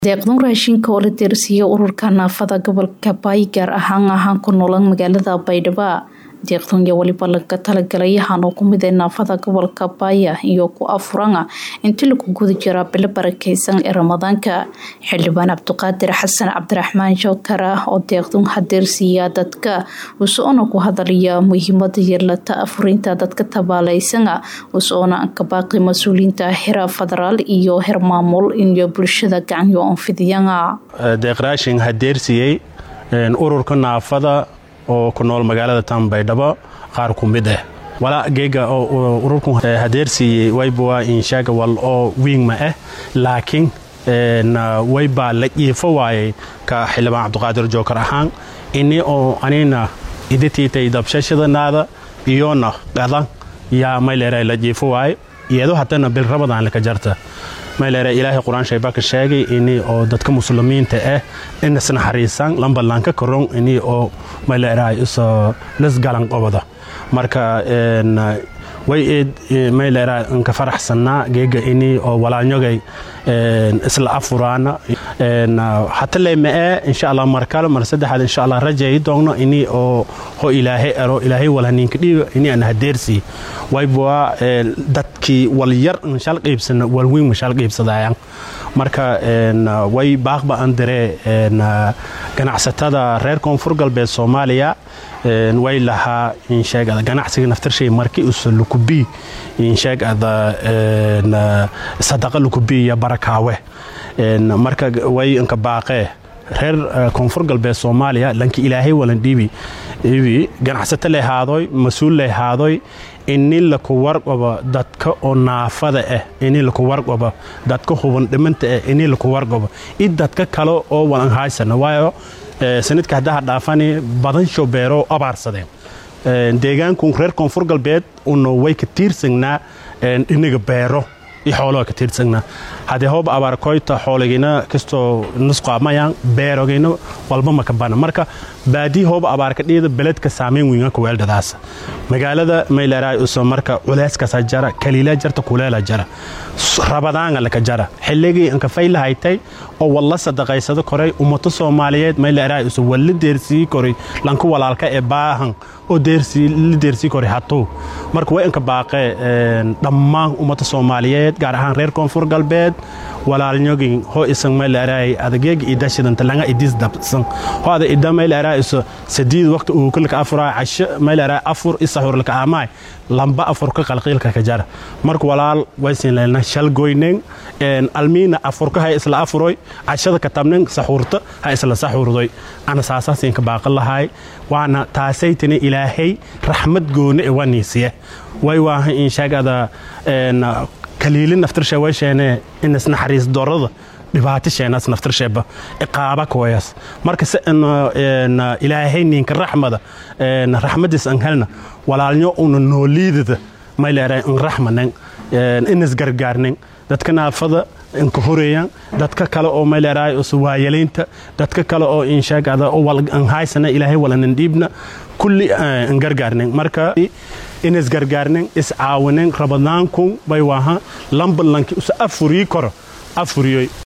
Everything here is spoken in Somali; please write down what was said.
deeqdan raashinka oo la deersiiyey ururka naafada gobolka baay gaar ahaan ahaan ku noolan magaalada baydhabo deeqdan iyo weliba laga talagalay yahaan oo kumid ee naafada gobolka baaya iyo ku afurana intii lagu guda jiraa bilo barakeysan ee ramadaanka xildhibaan cabdiqaadir xasan cabdiraxmaan jookar ah oo deeqdan hadeersiiya dadka usoona ku hadalaya muhiimada yeelata afurinta dadka tabaaleysana usoona ka baaqi mas-uuliyiinta hera federaal iyo her maamul iyo bulshada gacanyo onfidiyana deeq raashin hadeersiiyey ururka naafada oo ku nool magaalada tan baydhabo qaar ku mid ah walaa geega ururku hadeersiiyey wayba inshaaga wal oo wiingma ah laakiin waybaa la iifo waayey ka xildhibaan cabdiqaadir jookar ahaan ini oo anina idatiitay dabshashadanaada iyona qadan yaa mayleera la jiifo waaye iyado haddana bil rabadaan laka jarta mayleera ilaahay qur-aan shaybaka sheegay ini oo dadka muslimiinta ah inas naxariisan lambalanka karon ini oo mayleera iso lasgalan qobada marka way eed mayleera nka faraxsanaa geega ini oo walaanyogay isla afuraana hata leemee insha allah markale mar saddexaad insha allah rajayi doogno ini oo ho ilaahay ero ilaahay walhaninka dhiiga ini aan hadeersi wayba dadkii wal yar nshal qiibsana walweyn mashal qiibsadayaan marka way baaqba aan diree ganacsatada reer koonfur galbeed soomaaliya way lahaa insheegada ganacsiga naftarshay marki usa lukubii insheegada sadaqa lukubii iyo barakaawe marka way inka baaqee reer koonfur galbeed soomaaliya lanki ilaahay walan dhiibi ibi ganacsato lehaadoy mas-uul lehaadoy ini laku warqabo dadka oo naafada ah ini laku warqabo dadka huban dhimanta ah ini laku warqabo i dadka kale oo walan haysana waayo sanadka haddaha dhaafani badan shobeero abaarsadeen deegaanku reer koonfur galbeed una way ka tiirsagnaa inaga beero i xooloha ka tiirsagnaa haddee hooba abaarkoyta xoolagina kastoo nusqaamayaan beerogayna walba maka bana marka baadii hooba abaarka dhiida beledka saameyn wiinganka weeldhadaasa magaalada mayleeraay uso marka culeyskasa jara kaliila jarta kuleela jara rabadaanga laka jara xilligii inka faylahaytay oo walla sadaqaysado koray ummato soomaaliyeed mayleeraay uso walla deersii koray lanku walaalka ee baahan oo la deersii koray hatuu marka way inka baaqee dhammaan ummata soomaaliyeed gaar ahaan reer koonfur galbeed walaalnyogin ho isan mayleeraay adageega idashidanta langa idis dabsan ho ada ida mayleeraay iso sadiid waqti uu kulka afuraa casho mayleeraay afur isaxur laka amaay lamba afur ka qalqiilka ka jara marka walaal waysin leelna shal goynen almiina afurka hay isla afuroy cashada ka tabnen saxuurta ha isla saxuurdoy ana saasaasin ka baaqan lahay waana taasaytini ilaahay raxmad gooni e waniisiye way waaha inshaagada kaliili naftirshe waysheene inas naxariis dorada dhibaato sheenaas naftirsheeba iqaaba koyas marka se ilaahay ninka raxmada raxmadiis an helna walaalnyo una nooliidada mayleera in raxmanen inas gargaarnen dadka naafada inka horeeyaan dadka kale oo mayleeraay us waayalaynta dadka kale oo inshaagada an haysana ilaahay walanan dhiibna kulli an gargaarnen marka inas gargaarnen is caawinen rabadaankun bay waaha lambalanki us afurii koro afuriyoy